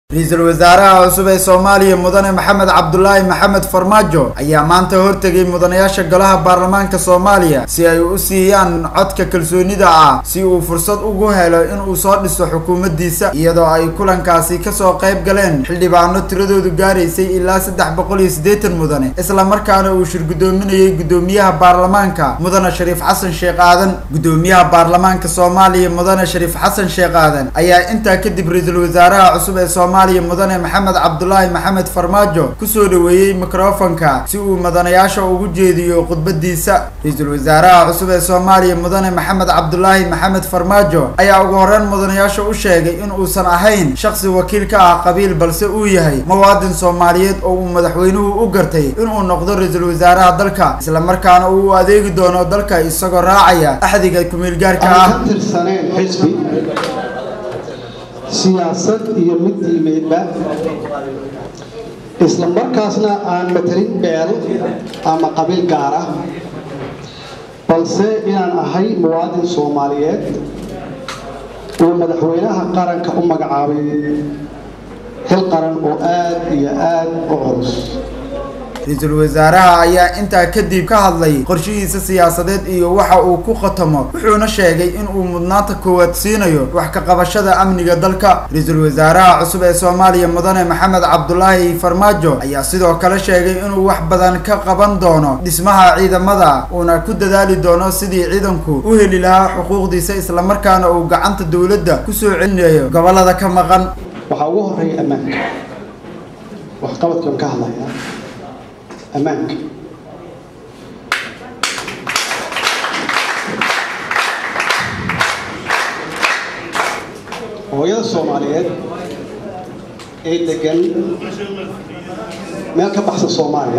ra-iisul wasaaraha cusub ee soomaaliya mudane maxamed cabdulaahi maxamed farmaajo ayaa maanta hortegay mudanayaasha golaha baarlamaanka soomaaliya si ay u siiyaan codka kalsoonida ah si uu fursad ugu helo inuu soo dhiso xukuumaddiisa iyadoo ay kulankaasi kasoo qayb galeen xildhibaano tiradoodu gaaraysay ilaa saddex boqol iyo siddeetan mudane isla markaana uu shir guddoominayay guddoomiyaha baarlamaanka mudane shariif xasan sheekh aadan guddoomiyaha baarlamaanka soomaaliya mudane shariif xasan sheekh aadan ayaa intaa kadib ra-iisul wasaaraha cusub ee soomaaliya mudane maxamed cabdulaahi maxamed farmaajo kusoo dhaweeyey mikrofonka si uu mudanayaasha ugu jeediyo khudbadiisa ra-iisul wasaaraha cusub ee soomaaliya mudane maxamed cabdulaahi maxamed farmaajo ayaa ugu horeyn mudanayaasha u sheegay in uusan ahayn shaksi wakiil ka ah qabiil balse uu yahay muwaadin soomaaliyeed oo uu madaxweynuhu u gartay inuu noqdo ra-iisul wasaaraha dalka islamarkaana uu u adeegi doono dalka isagoo raacaya axdiga kumeelgaarka ah aan ka tirsaneen xisbi siyaasad iyo mid diimeedba isla markaasna aan matalin beel ama qabiil gaar ah balse inaan ahay muwaadin soomaaliyeed uu madaxweynaha qaranka u magacaabay xil qaran oo aad iyo aad u culus ra-iisul wasaaraha ayaa intaa kadib ka hadlay qorshihiisa siyaasadeed iyo waxa uu ku khatamo wuxuuna sheegay in uu mudnaanta koowaad siinayo wax ka qabashada amniga dalka ra-iisul wasaaraha cusub ee soomaaliya mudane maxamed cabdulaahi farmaajo ayaa sidoo kale sheegay inuu wax badan ka qaban doono dhismaha ciidamada uuna ku dadaali doono sidii ciidanku u heli lahaa xuquuqdiisa islamarkaana uu gacanta dowladda kusoo celinayo gobolada ka maqan waxaa ugu horeeya ammaanka waxqabadkan ka hadlaya ammaanka hooyada soomaaliyeed ee degan meel ka baxsan soomaaliya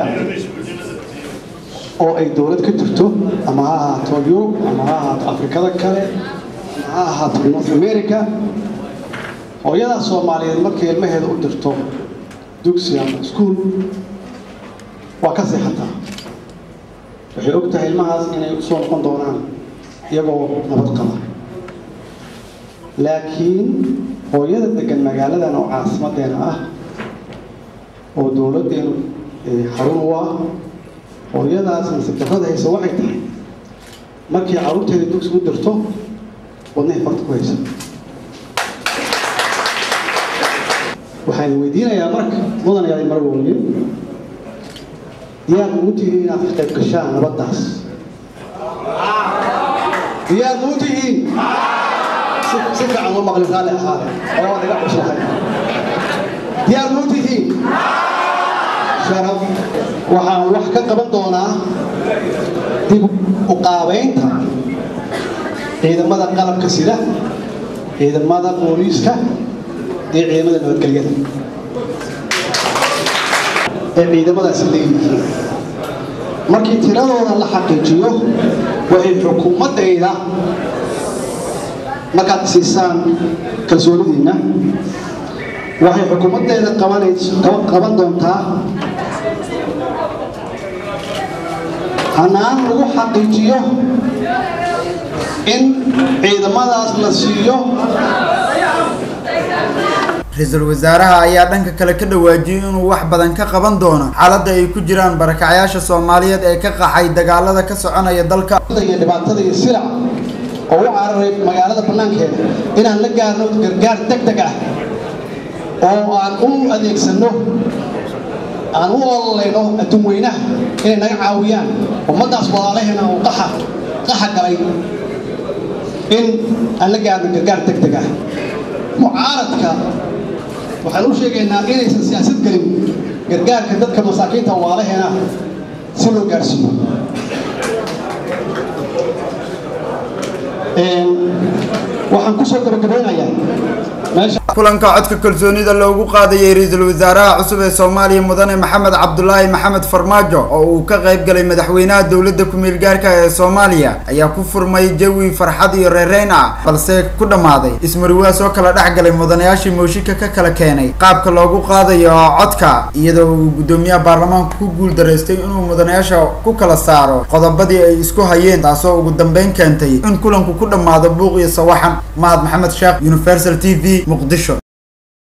oo ay dowlad ka jirto ama ha ahaato yurub ama ha ahaato afrikada kale ama ha ahaato north america hooyadaa soomaaliyeed markay ilmaheeda u dirto dugsi ama iskuol waa ka seexataa waxay og tahay ilmahaas inay usoo noqon doonaan iyagoo nabad qaba laakiin hooyada degan magaaladan oo caasimadeena ah oo dowladdeenu xarun u ah hooyadaas nasiibdarrada haysa waxay tahay markii carruurteeda dugsi u dirto wadnahay farta ku haysa waxaan weydiinayaa marka mudanayaal marwooye diyaar muu tihiin inaad ka qayb gashaan nabaddaas diyaar muu tihiin si fiican loo maqlin raalli ahaade oo waad iga cuslahay diyaar muu tihiin sharaf waxaan wax ka qaban doonaa dib u qaabaynta ciidamada qalabka sida ciidamada booliiska iyo ciidamada nabadgelyada ee ciidamadaasi leeyihiin markii tiradooda la xaqiijiyo waxay xukuumaddayda markaad siisaan kalsoonidiinna waxay xukuumaddeeda qaban doontaa hanaan lagu xaqiijiyo in ciidamadaas la siiyo ra-iisul wasaaraha ayaa dhanka kale ka dhawaajiyey inuu wax badan ka qaban doono xaaladda ay ku jiraan barakacyaasha soomaaliyeed ee ka qaxay dagaalada ka soconaya dalka iyo dhibaatada iyo silac oo u cararay magaalada bannaankeeda inaan la gaarno gargaar deg deg ah oo aan u adeegsanno aan u ololayno adduun weynaha inay naga caawiyaan ummaddaas walaalaheena oo qaxa qaxa galay in aan la gaarno gargaar deg deg ah mucaaradka waxaan u sheegaynaa inaysan siyaasad gelin gargaarka dadka masaakiinta waalaheena si loo gaarsiiyo waxaan kusoo gabagabeynayaa meesha kulanka codka kalsoonida loogu qaadayay ra-iisul wasaaraha cusub ee soomaaliya mudane maxamed cabdulaahi maxamed farmaajo oo uu ka qayb galay madaxweynaha dowladda ku-meel gaarka ee soomaaliya ayaa ku furmay jawi farxad iyo reereyn ah balse ku dhammaaday ismariwaas oo kala dhex galay mudanayaashii mooshinka ka kala keenay qaabka loogu qaadayo codka iyadoo uu guddoomiyaha baarlamaanka ku guul daraystay inuu mudanayaasha ku kala saaro qodobadii ay isku hayeen taasoo ugu dambeyn keentay in kulanku ku dhammaado buuq iyo sawaxan mahad maxamed sheekh universal t v muqdisho